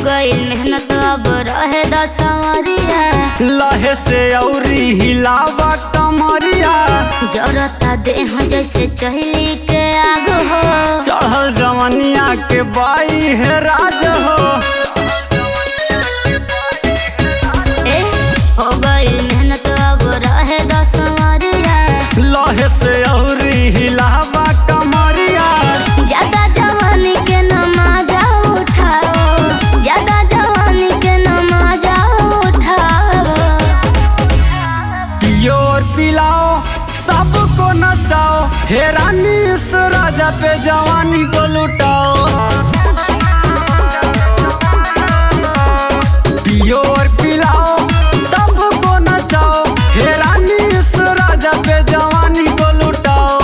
गई मेहनत अब रहे दसवरिया लहे से औरी हिलावा कमरिया जरता देह जैसे चहली के आग हो चढ़ल जवनिया के बाई है राज हो ए हो गई मेहनत अब रहे दसवरिया लहे से औरी हिलावा कमरिया ज्यादा जवानी के नमाजा उठाओ ज्यादा जवानी के नमाजा उठाओ पियो और पिलाओ सबको नचाओ हे रानी इस राजा पे जवानी को लुटाओ पियो और पिलाओ सबको नचाओ हे रानी इस राजा पे जवानी को लुटाओ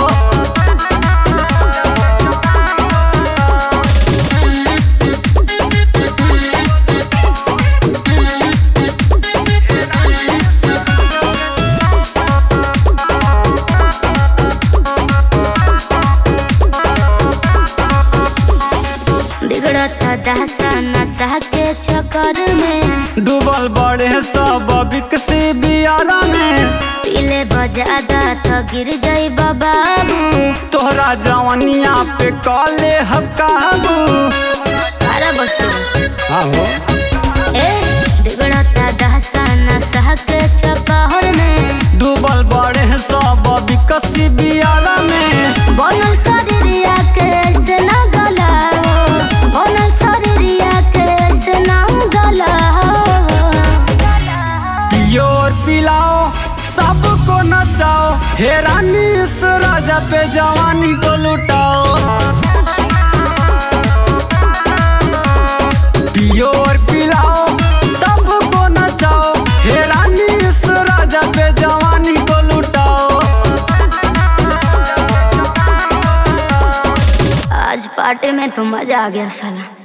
बिगड़ता दहसा नशा के चक्कर में डूबल बड़े सब बिकसी बियारा में पीले बजादा तो गिर जाई बाबू तोहरा जवानिया पे कॉले हकाबू तारा बस्तु आहो ए बिगड़ता दहसा नशा के चक्कर में डूबल बड़े सब बिकसी बियारा में बनल शरीरिया के ऐसे ना गलाओ बनल शरीरिया के ऐसे ना गलाओ पियो और पिलाओ सबको नचाओ हे रानी इस राजा पे जवानी को लुटाओ पियो और पिलाओ सबको नचाओ हे रानी इस राजा पे जवानी को लुटाओ आज पार्टी में तो मजा आ गया साला